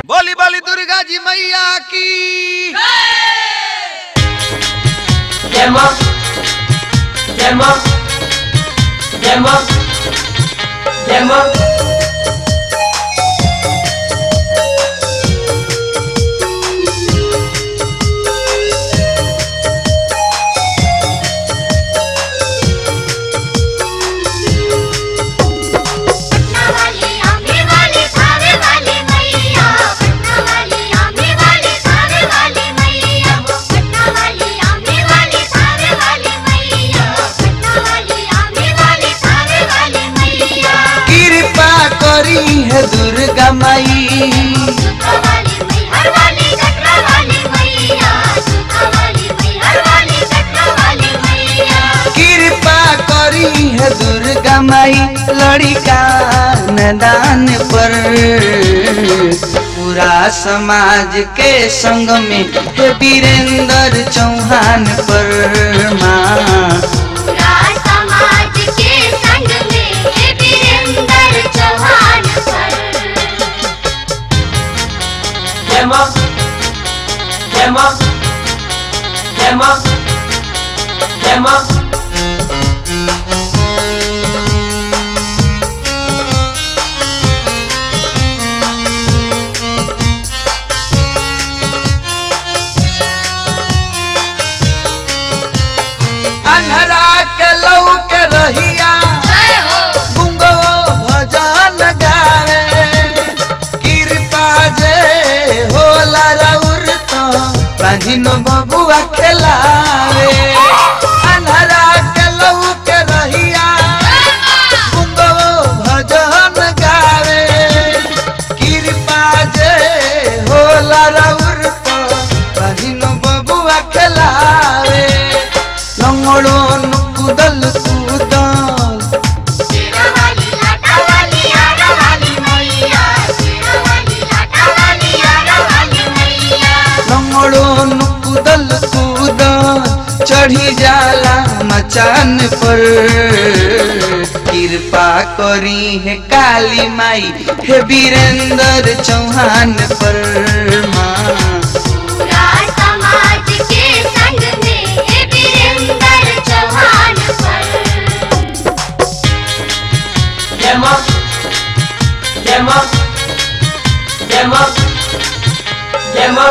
बोली बोली दुर्गा जी मैया की जय मां जय मां जय मां जय मां पटना वाली आंबे वाली थावे वाली मैया पटना वाली आंबे वाली थावे वाली मैया पटना वाली आंबे वाली थावे वाली मैया पटना वाली आंबे वाली थावे वाली मैया कृपा करी है दुर्गा माई सुखा वाली मैहर वाली कटरा वाली मैया सुखा वाली मैहर वाली कटरा वाली मैया कृपा करी है दुर्गा माई लड़िका नदान पर पूरा समाज के संग में है वीरेंद्र चौहान पर माँ पूरा समाज के संग में है वीरेंद्र चौहान पर जय मां जय मां जय मां जय मां अन्हरा के लौ के रहिया जय हो गुंगो भजन गावे कृपा जे होला रउर तो प्राचीन बबुआ खेलावे अन्हरा के लौ के रहिया गुंगो भजन गावे कृपा जे होला रउर तो प्राचीन बबुआ खेलावे लंगड़ो नुकुदल कुदल शेरा वाली लाटा वाली आरा वाली मैया शेरा वाली लाटा वाली आरा वाली मैया लंगड़ो नुकुदल कूदल चढ़ी जाला मचान पर कृपा करी है काली माई है वीरेंद्र चौहान पर माँ पूरा समाज के संग में है वीरेंद्र चौहान पर जय मां जय मां जय मां जय मां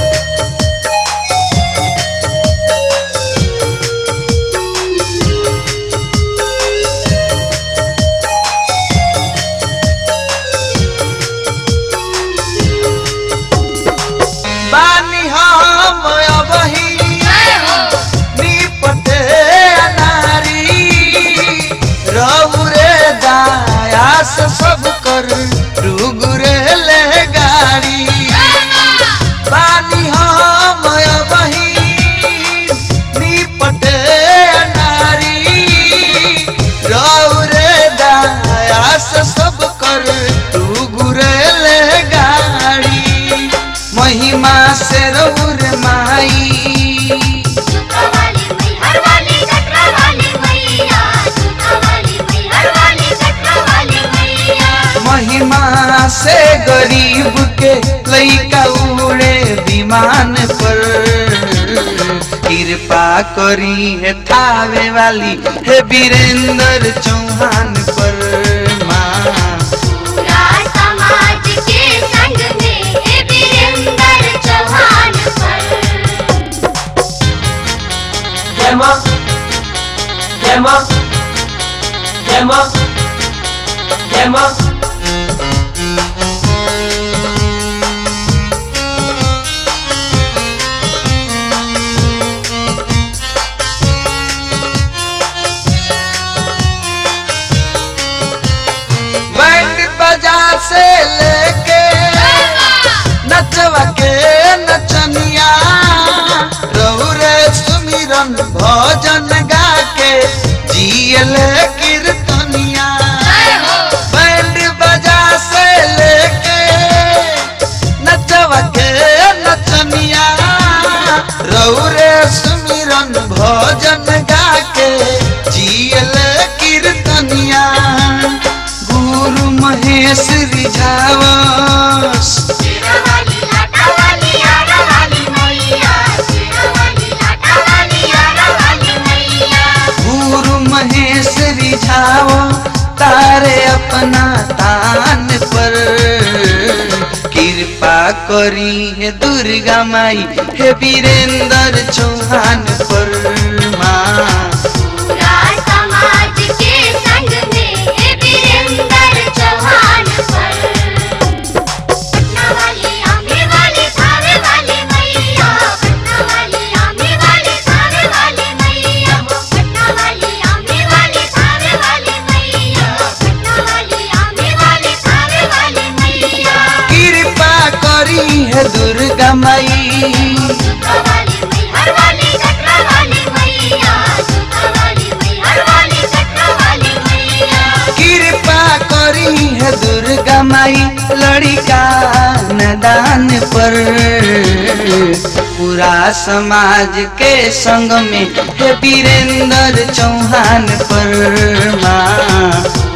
बानी हम अबही जय हो निपटे अनारी रउरे दायास सब कर रुगुरे ले गाड़ी बानी हम अबही निपटे अनारी रउरे दायास सब कर रुगुरे ले गाड़ी महिमा से रउर माई सुखा वाली मैहर वाली कटरा वाली मैया सुखा वाली मैहर वाली कटरा वाली मैया महिमा से गरीब के लइका उड़े विमान पर कृपा करी है थावे वाली है वीरेंद्र चौहान पर माँ पूरा समाज के संग में है वीरेंद्र चौहान पर जय मां जय मां जय मां जय मां करी है दुर्गा माई हे वीरेंद्र चौहान पर माँ पूरा समाज के संग में है वीरेंद्र चौहान पर पटना वाली आमे वाली थावे वाली मैया पटना वाली आमे वाली थावे वाली मैया पटना वाली आमे वाली थावे वाली मैया पटना वाली आमे वाली थावे वाली मैया कृपा करी है दुर्गा माई सुता वाली मैहर वाली कटरा वाली मैया सुता वाली मैहर वाली कटरा वाली मैया कृपा करी है दुर्गा माई लड़िका नदान पर पूरा समाज के संग में हे वीरेंद्र चौहान पर माँ